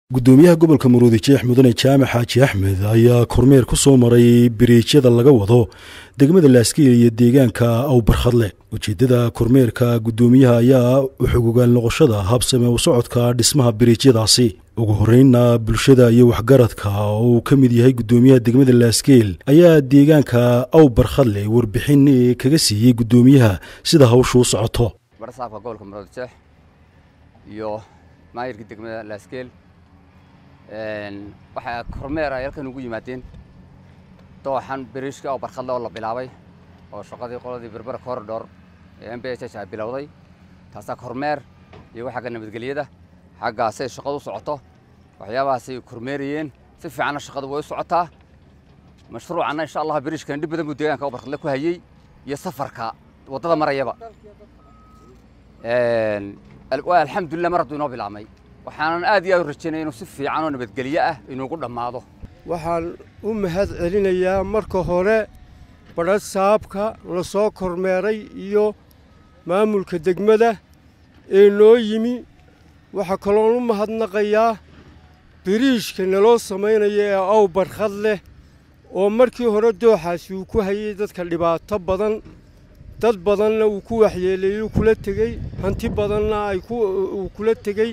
gudoomiyaha gobolka maruudi jeex mudane jaamac xaaji axmed ayaa kormeer ku soo maray biriijyada laga wado degmada laaskiil iyo deegaanka awbarkhadle ujeeddada kormeerka gudoomiyaha ayaa uxugugaal noqoshada habsame u socodka dhismaha biriijyadaasi ugu horreynna bulshada iyo waxgaradka oo uu ka mid yahay gudoomiyaha degmada laaskeel ayaa deegaanka awbarkhadle warbixin kaga siiyey gudoomiyaha sida hawshu u socoto barsaabka gobolka maruudi jeex iyo maayirka degmada laaskeel waxaa kormeer ay halkan ugu yimaadeen dooxan beriishka oo barkhadle oo la bilaabay oo shaqadii qoladii berbera corridor ee m b h h ay bilowday taasaa kormeer iyo xagga nabadgelyada xaggaasay shaqadu u socoto waxyaabahaasay kormeerayeen si fiicanna shaqadu way u socotaa mashruucanna insha allah beriishkan dhib badan buu deegaanka oo barkhadle ku hayey iyo safarka waddada marayaba alxamdulillah mar hadduu inoo bilaabmay waxaanan aad iyo aad u rajaynaya inuu si fiican oo nabadgelyo ah inuugu dhammaado waxaan u mahad celinayaa marka hore badha saabka la soo kormeeray iyo maamulka degmada ee noo yimi waxaa kaloon u mahadnaqayaa biriishka naloo samaynaya ee aw barkhad leh oo markii hore dooxaasi uu ku hayay dadka dhibaato badan dad badanna uu ku waxyeeleeyey kula tegey hanti badanna ay uu kula tegey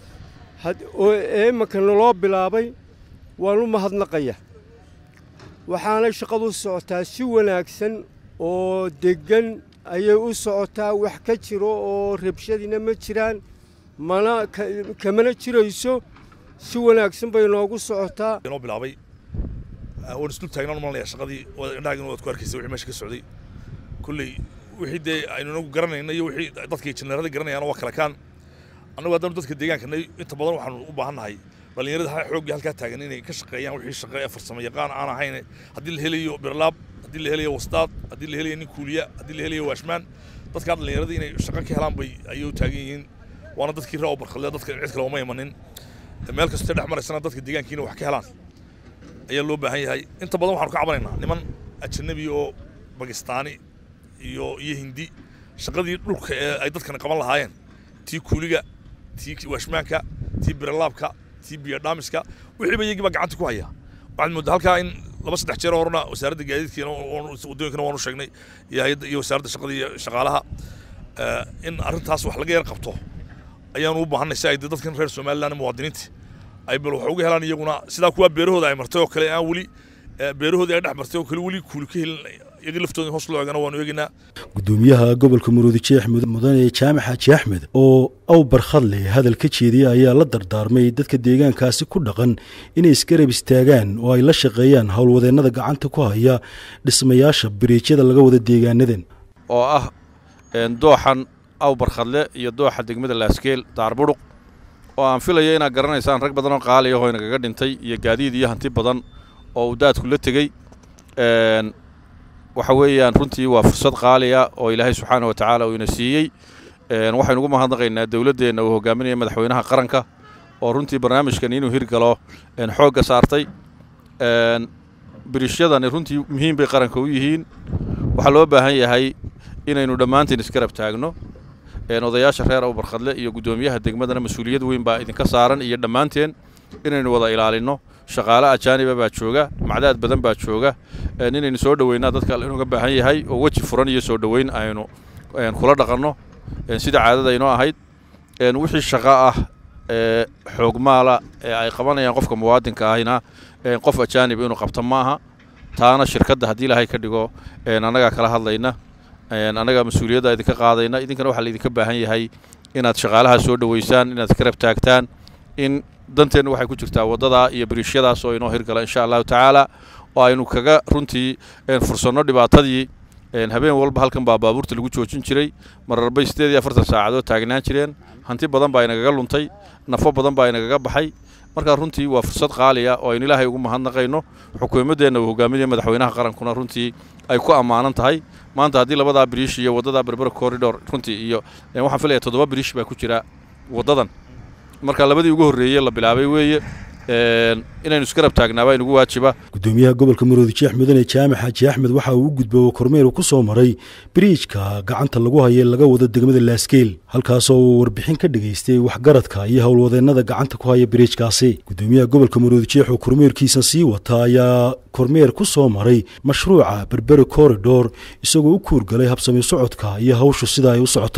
oo eemanka naloo bilaabay waan u mahadnaqaya waxaanay shaqadu socotaa si wanaagsan oo deggan ayay u socotaa wax ka jiro oo rabshadina ma jiraan mana kamana jirayso si wanaagsan bay noogu socotaa inoo bilaabay waan isdul taagnaan u malanaya shaqadii indhahaagina waad ku arkaysa wixii meesha ka socday kulley wixii dee aynu inagu garanayna iyo wixii dadkii injineerada garanayaan waa kala kaan annagu haddanu dadka deegaanka inta badan waxaanu u baahannahay dhallinyarada xooggii halkaa taagan inay ka shaqeeyaan wixii shaqe ee farsamo yaqaan aan ahayn haddii la helayo birlaab haddii la helayo wasdaad haddii la helayo nin kuuliya haddii la helayo waashmaan dadkaa dhallinyarada inay shaqo ka helaan bay ayay u taagan yihiin waana dadkii raa barkadle dadka cid kale uma imanin meel kastoo dhex maraysana dadka deegaankiina wax ka helaan ayaa loo baahan yahay inta badan waxaanu ka cabanaynaa niman ajanabi oo bakistaani iyo iyo hindi shaqadii dhulka ee ay dadkani qaban lahaayeen tii kuuliga tii waashmaanka tii biralaabka tii biyodhaamiska wixiiba iyagii baa gacanta ku haya waxaad mooddaa halkaa in laba saddex jeer horena wasaaradda gaadiidkiina waddooyinkana waanu sheegnay iyo hayadda iyo wasaaradda shaqada iyo shaqaalaha in arrintaas wax laga yar qabto ayaanu u baahannay si ay dadkan reer somaliland muwaadiniinta ay bal wax uga helaan iyaguna sidaa kuwaa beerahooda ay martay oo kale aan weli beerahoodii ay dhex martay oo kale weli kuuli ka helin iyagii laftooda hoos loo eegana waanu eegaynaa gudoomiyaha gobolka maruudi jeex mudane jaamac xaaji axmed oo aw barkhadle hadal ka jeediyey ayaa la dardaarmay dadka deegaankaasi ku dhaqan inay isgarab istaagaan oo ay la shaqeeyaan howlwadeennada gacanta ku haya dhismayaasha biriijyada laga wada deegaanadan oo ah dooxan aw barkhadle iyo dooxa degmada laaskeel daarbudhuq oo aan filaya inaad garanaysaan rag badan oo qaali ahoo inagaga dhintay iyo gaadiid iyo hanti badan oo uu daadku la tegey waxa weeyaan runtii waa fursad qaaliya oo ilaahay subxaana wa tacaala uu ina siiyey waxaynu ugu mahadnaqaynaa dowladdeenna uu hogaaminaya madaxweynaha qaranka oo runtii barnaamijkan inuu hirgalo xoogga saartay birishadani runtii muhiim bay qaranka u yihiin waxaa loo baahan yahay inaynu dhammaantiin isgarab taagno odayaasha reer awbarkhadle iyo guddoomiyaha degmadana mas-uuliyad weyn baa idinka saaran iyo dhammaanteen inaynu wada ilaalinno shaqaale ajaaniba baa jooga macdaad badan baa jooga inaynu soo dhoweynaa dadka inuga baahan yahay oo weji furan iyo soo dhoweyn aynu kula dhaqanno sida caadada inoo ahayd wixii shaqo ah ee xoogmaala ee ay qabanayaan qofka muwaadinka ahina qof ajaanib inuu qabto maaha taana shirkadda haddii ilaahay ka dhigo annagaa kala hadlayna annagaa mas-uuliyadda idinka qaadayna idinkana waxaa laydinka baahan yahay inaad shaqaalaha soo dhoweysaan inaad karab taagtaan in danteennu waxay ku jirtaa waddadaa iyo biriishyadaas oo inoo hirgala insha allahu tacaala oo aynu kaga runtii fursanno dhibaatadii habeen walba halkan baa baabuurta lagu joojin jiray mararbay siddeed iyo afartan saacadood taagnaan jireen hanti badan baa inagaga luntay nafo badan baa inagaga baxay markaa runtii waa fursad qaaliya oo aynu ilaahay ugu mahadnaqayno xukuumaddeenna uu hogaaminaya madaxweynaha qarankuna runtii ay ku ammaanan tahay maanta haddii labadaa biriish iyo waddadaa berbera corridor runtii iyo waxaan filaya toddoba biriish baa ku jira waddadan marka labadii ugu horreeyey la bilaabay weeye inaynu isgarab taagnaabaa inugu waajiba gudoomiyaha gobolka maroodi jeex mudane jaamac xaaji axmed waxa uu u gudbo kormeer uu ku soo maray biriijka gacanta lagu haye laga wado degmada laaskeel halkaasoo uu warbixin ka dhegaystay waxgaradka iyo howlwadeennada gacanta ku haya biriijkaasi gudoomiyaha gobolka maroodi jeex oo kormeerkiisa sii wata ayaa kormeer ku soo maray mashruuca berberi corridor isagoo u kuurgalay habsami socodka iyo hawshu sida ay u socoto